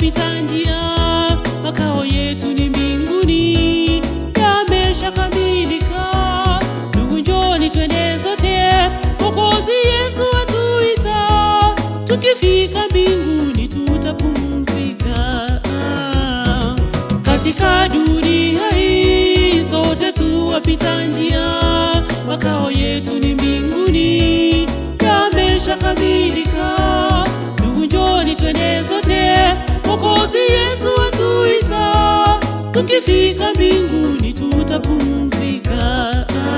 wapita njia, makao yetu ni mbinguni, yameshakamilika. Ndugu, njoni twende zote, Mwokozi Yesu atuita. Tukifika mbinguni tutapumzika. Katika dunia hii sote tu wapita njia, makao yetu ni mbinguni, yameshakamilika. Ndugu, njoni twende zote, Mwokozi Yesu atuita. Tukifika mbinguni tutapumzika.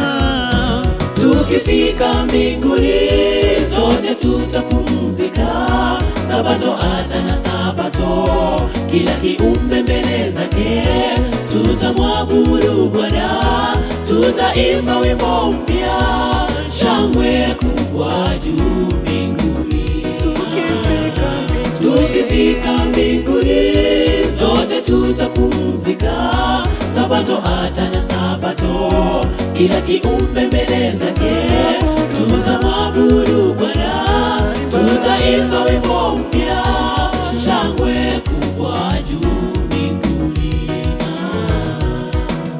Tukifika mbinguni sote tutapumzika. Sabato hata na sabato, kila kiumbe mbele zake tutamwabudu Bwana, tutaimba wimbo mpya, shangwe kubwa juu mbinguni. Tukifika mbinguni, Tukifika mbinguni zote tutapumzika, sabato hata na sabato, kila kiumbe mbele zake tutamwabudu Bwana, tutaimba wimbo mpya, shangwe kubwa juu mbinguni. Ah.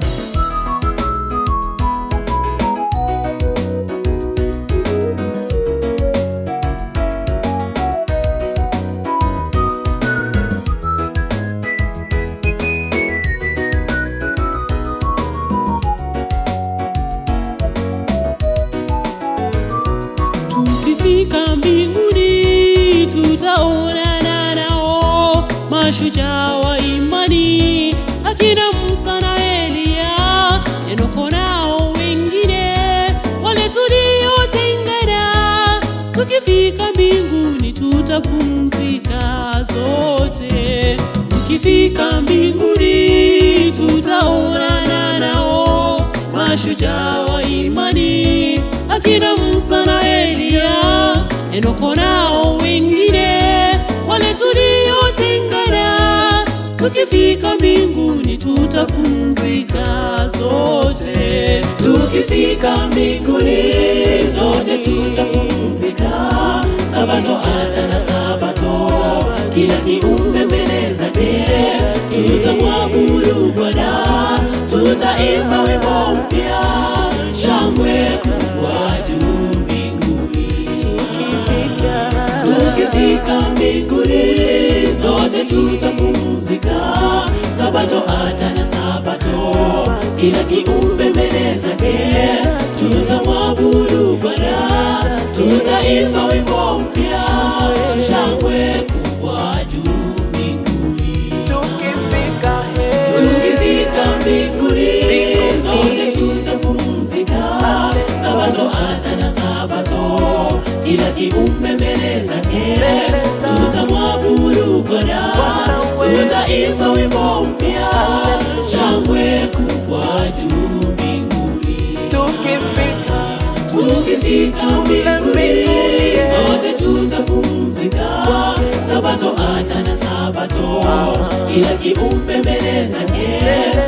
Tukifika mbinguni tutaonana nao mashujaa wa imani, akina Musa na Eliya, Enoko nao wengine wale tuliotengana. Tukifika mbinguni tutapumzika zote. Tukifika mbinguni tutaonana nao mashujaa wa imani, akina Musa na Eliya, Enoko nao wengine wale tuliotengana. Tukifika mbinguni tutapumzika zote. Tukifika mbinguni zote tutapumzika, sabato hata na sabato, kila kiumbe mbele zake tutamwabudu Bwana, tutaimba wimbo mpya, shangwe kubwa juu mbinguni. Tukifika mbinguni zote tutapumzika, sabato hata na sabato, kila kiumbe mbele zake tutamwabudu Bwana, tutaimba wimbo mpya, shangwe kubwa juu mbinguni. tukifika he, Tukifika mbinguni zote tutapumzika, sabato hata na sabato, kila kiumbe mbele zake tutamwabudu Bwana, tutaimba wimbo mpya, shangwe kubwa juu mbinguni. tukifika Tukifika mbinguni zote tutapumzika, sabato hata na sabato, kila kiumbe mbele zake